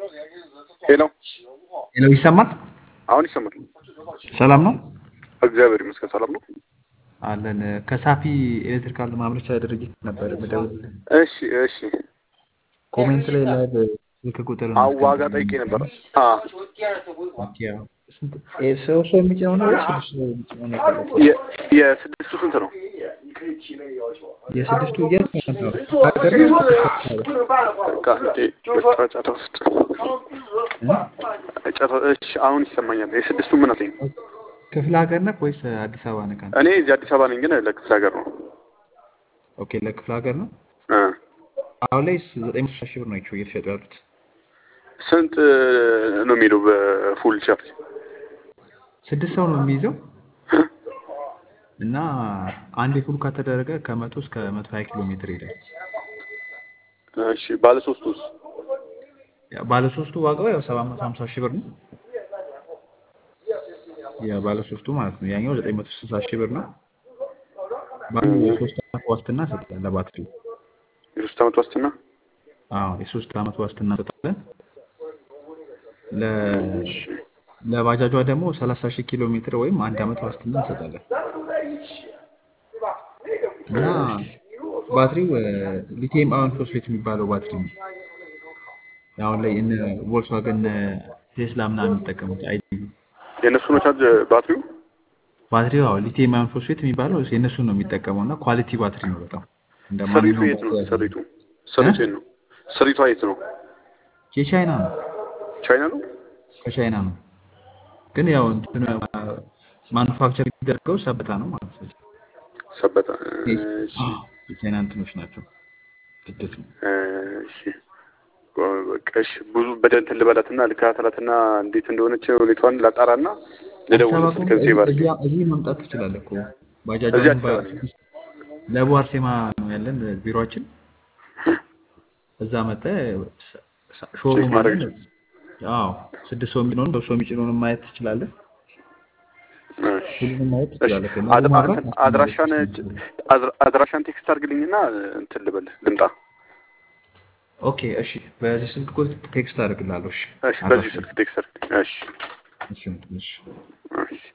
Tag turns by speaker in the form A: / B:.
A: ሄሎ
B: ሄሎ፣ ይሰማል?
A: አሁን ይሰማል።
B: ሰላም ነው
A: እግዚአብሔር ይመስገን ሰላም ነው።
B: አለን። ከሳፊ ኤሌክትሪካል ማምረቻ ድርጅት ነበር የምደውልልህ።
A: እሺ እሺ።
B: ኮሜንት ላይ ላይቭ ስልክ ቁጥር
A: አዎ ዋጋ ጠይቄ ነበር። አ
B: ሰው ሰው የሚጭነው ነው ወይስ ስድስት ሰው የሚጭነው ነው?
A: የ- የስድስቱ ስንት ነው?
B: የስድስቱ የት ነው? ሀገር ነው?
A: በቃ እንዴ ጫጫታ ውስጥ ጫጫታ። እሺ አሁን ይሰማኛል። የስድስቱ ምን አለኝ?
B: ክፍለ ሀገር ነህ ወይስ አዲስ አበባ ነህ? አንተ?
A: እኔ እዚህ አዲስ አበባ ነኝ፣ ግን ለክፍለ ሀገር ነው።
B: ኦኬ ለክፍለ ሀገር ነው።
A: እ
B: አሁን ላይ ዘጠኝ መቶ ሺህ ብር ናቸው እየተሸጡ ያሉት።
A: ስንት ነው የሚለው በፉል ቻርጅ?
B: ስድስት ሰው ነው የሚይዘው እና አንድ ፉል ከተደረገ ከመቶ እስከ መቶ ሀያ ኪሎ ሜትር ይሄዳል።
A: እሺ ባለ ሶስቱስ?
B: ያ ባለ ሶስቱ ዋጋው ያው ሰባት መቶ ሀምሳ ሺህ ብር ነው። ያ ባለ ሶስቱ ማለት ነው። ያኛው ዘጠኝ መቶ ስልሳ ሺህ ብር ነው። ባንዱ የሶስት ዓመት ዋስትና እንሰጣለን ለባትሪው።
A: የሶስት ዓመት ዋስትና?
B: አዎ የሶስት ዓመት ዋስትና እንሰጣለን። ለ ለባጃጇ ደግሞ ሰላሳ ሺህ ኪሎ ሜትር ወይም አንድ ዓመት ዋስትና እንሰጣለን እና ባትሪው ሊቲየም አዮን ፎስፌት የሚባለው ባትሪ ነው። አሁን ላይ እነ ቮልክስዋገን ቴስላ ምናምን የሚጠቀሙት አይዲ
A: የእነሱ ነው ቻርጅ ባትሪው?
B: ባትሪው አዎ ሊቲየም አዮን ፎስፌት የሚባለው የእነሱን ነው የሚጠቀመው እና ኳሊቲ ባትሪ ነው በጣም እንደ
A: ስሪቱ
B: ማንኛውም
A: የት ነው?
B: ባትሪ
A: ስሪቱ ስሪቱ የት ነው? ስሪቷ የት ነው?
B: የቻይና ነው
A: ቻይና ነው?
B: ከቻይና ነው ግን ያው እንትኑ ማኑፋክቸር የሚደረገው ሰበታ ነው ማለት ነው።
A: ሰበታ። እሺ
B: የቻይና እንትኖች ናቸው። ግድፍ ነው።
A: እሺ በቃ እሺ። ብዙ በደንብ ልበላትና ልከታተላትና እንዴት እንደሆነች ሁኔታዋን ላጣራና
B: አዲስ
A: ልደውል
B: አበባ
A: ስልክ
B: ከሆነ
A: ሴቭ አድርጌ
B: እዚህ እዚህ መምጣት ትችላለህ እኮ ባጃጅ
A: እዚህ
B: አሁን
A: አዲስ አበባ ነኝ።
B: ለቡ አርሴማ ነው ያለን ቢሮአችን። እዛ መጥተህ
A: ቼክ
B: ሾሩም
A: ማድረግ
B: አለን። አዎ ስድስት ሰው የሚጭነውን በሰው የሚጭነውን ማየት ትችላለህ።
A: እሺ
B: ሁሉንም ማየት
A: እሺ።
B: ትችላለህ። ከነዚህ
A: አድ-
B: ማብራት
A: እንትን አድራሻን አድራ- አድራሻን ቴክስት አድርግልኝና እንትን ልበል ልምጣ።
B: ኦኬ እሺ። በዚህ ስልክ ቁጥር ቴክስት አድርግልሃለሁ። እሺ
A: እሺ በዚህ
B: አድራሻ
A: ስልክ ቴክስት አድርግልኝ። እሺ
B: እሺ እሺ
A: እሺ